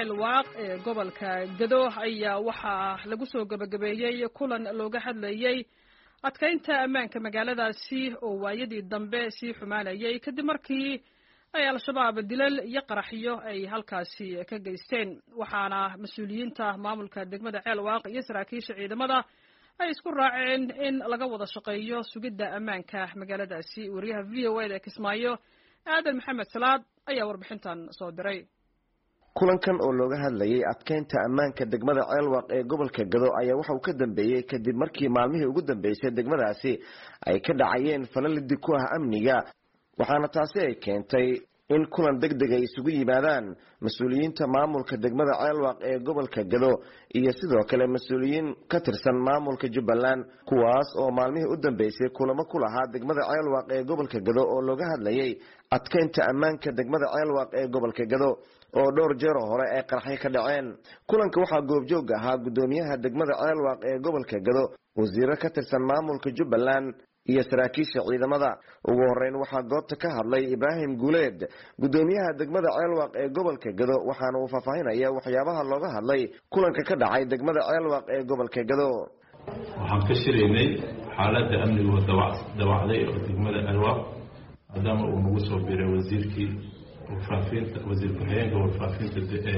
ceelwaaq ee gobolka gado ayaa waxaa lagu soo gebagabeeyey kulan looga hadlayey adkaynta ammaanka magaaladaasi oo waayadii dambe sii xumaanayay kadib markii ay al-shabaab dilal iyo qaraxyo ay halkaasi ka geysteen waxaana mas-uuliyiinta maamulka degmada ceelwaaq iyo saraakiisha ciidamada ay isku raaceen in laga wada shaqeeyo sugidda ammaanka magaaladaasi wariyaha v o eda kismaayo aadan maxamed salaad ayaa warbixintan soo diray kulankan oo looga hadlayay adkeynta ammaanka degmada ceelwaq ee gobolka gado ayaa waxa uu ka dambeeyey kadib markii maalmihii ugu dambeysay degmadaasi ay ka dhacayeen falalidi ku ah amniga waxaana taasi ay keentay in kulan deg deg ay isugu yimaadaan mas-uuliyiinta maamulka degmada ceelwaq ee gobolka gado iyo sidoo kale mas-uuliyiin ka tirsan maamulka jubbaland kuwaas oo maalmihii u dambeysay kulamo ku lahaa degmada ceelwaq ee gobolka gado oo looga hadlayay adkeynta ammaanka degmada ceelwaq ee gobolka gado oo dhowr jeeroo hore ay qaraxyo ka dhaceen kulanka waxaa goobjoog ahaa guddoomiyaha degmada ceelwaq ee gobolka gado wasiiro ka tirsan maamulka jubbaland iyo saraakiisha ciidamada ugu horeyn waxaa goobta ka hadlay ibraahim guuleed guddoomiyaha degmada ceelwaq ee gobolka gado waxaana uu faahfaahinaya waxyaabaha looga hadlay kulanka ka dhacay degmada ceelwaq ee gobolka gado waxaan ka shiraynay xaaladda amnigu dawacday oo degmada ceelwaq maadaama uu nagu soo biray wasiirkii warfaafinta wasiir ku-xigeenka warfaafinta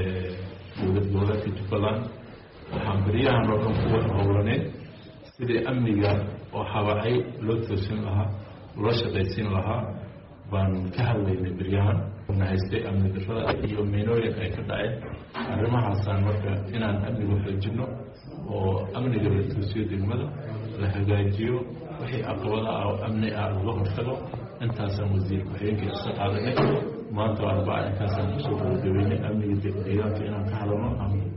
dowlad goboleedka jubbaland waxaan beryahan oo dhan kuwa howlanay sidii amniga oo habacay loo toosin lahaa loo shaqaysiin lahaa baan ka hadlaynay beryahan na haystay amni darrada iyo meynooyin ay ka dhaceen arrimahaasaan marka inaan amniga xoojino oo amniga la toosiyo degmada la hagaajiyo wixii caqabada ah oo amni ah laga hortago intaasaan wasiir ku-xigeenka iska qaadanay maanta arbaa intaasaan kusoo gabagabeynay amniga deegaanka inaan ka hadalno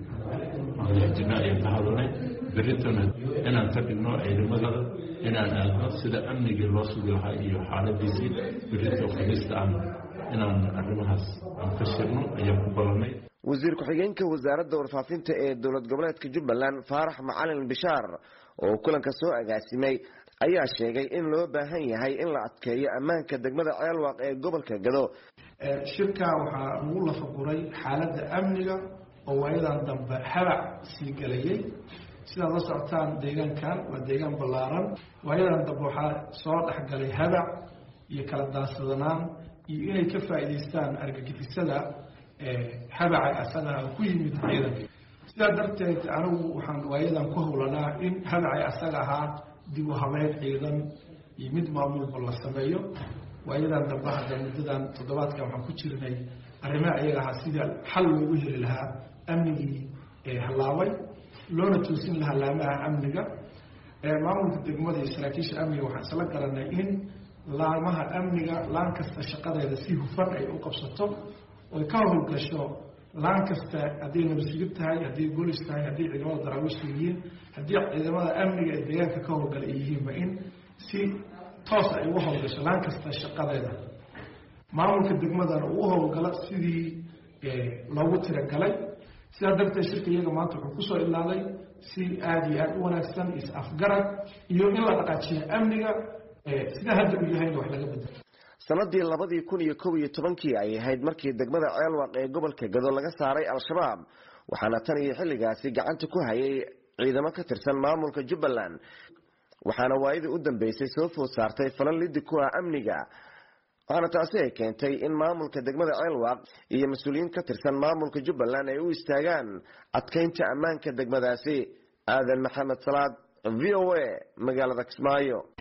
amjina ayaan ka hadalnay berritona inaan ka dhigno ciidamadada inaan aadno sida amnigii loo sugi lahaa iyo xaaladiisii berrito khamiista aan inaan arrimahaas aan ka shirno ayaan ku ballanay wasiir ku-xigeenka wasaaradda warfaafinta ee dowlad goboleedka jubbaland faarax macalin bishaar oo kulanka soo agaasimay ayaa sheegay in loo baahan yahay in la adkeeyo ammaanka degmada ceelwaq ee gobolka gado shirkaa waxaa lagu lafaguray xaaladda amniga oo waayadan dambe habac sii gelayay sidaad la socotaan deegaankan waa deegaan ballaaran waayadan dambe waxaa soo dhexgalay habac iyo kala daansadanaan iyo inay ka faa'iidaystaan argagixisada habaca asagaa ku yimid ciidanka sidaa darteed anigu waxaan waayadan ku howlanaa in habacay asaga ahaa dib u habeyn ciidan iyo mid maamulba la sameeyo waayadan dambe hadda muddadan toddobaadkan waxaan ku jirnay arrimaha iyaga ahaa sida xal loogu heli lahaa amnigii hallaabay loona toosin lahaa laamaha amniga maamulka degmada iyo saraakiisha amniga waxaan isla garanay in laamaha amniga laan kasta shaqadeeda si hufan ay u qabsato oy ka howlgasho laan kasta hadday nabadsigid tahay hadday bolis tahay hadday ciidamada daraawiishta yihiin haddii ciidamada amniga ee deegaanka ka howlgala ay yihiinba in si toos ay ugu howlgasho laan kasta shaqadeeda maamulka degmadana uu howlgalo sidii loogu tiragalay sidaa darteed shirka iyaga maanta wuxuu kusoo ilaaday si aada iyo aada u wanaagsan is afgarad iyo in la dhaqaajiyo amniga sidaa hadda uu yahayna wax laga bedelo sanadii labadii kun iyo kob iyo tobankii ay ahayd markii degmada ceelwaq ee gobolka gado laga saaray al-shabaab waxaana tan iyo xilligaasi gacanta ku hayay ciidamo ka tirsan maamulka jubbaland waxaana waayadii u dambeysay soo food saartay falan lidi ku ah amniga waxaana taasi ay keentay in maamulka degmada ceelwaq iyo mas-uuliyiin ka tirsan maamulka jubbaland ay u istaagaan adkeynta ammaanka degmadaasi aadan maxamed salaad v o a magaalada kismaayo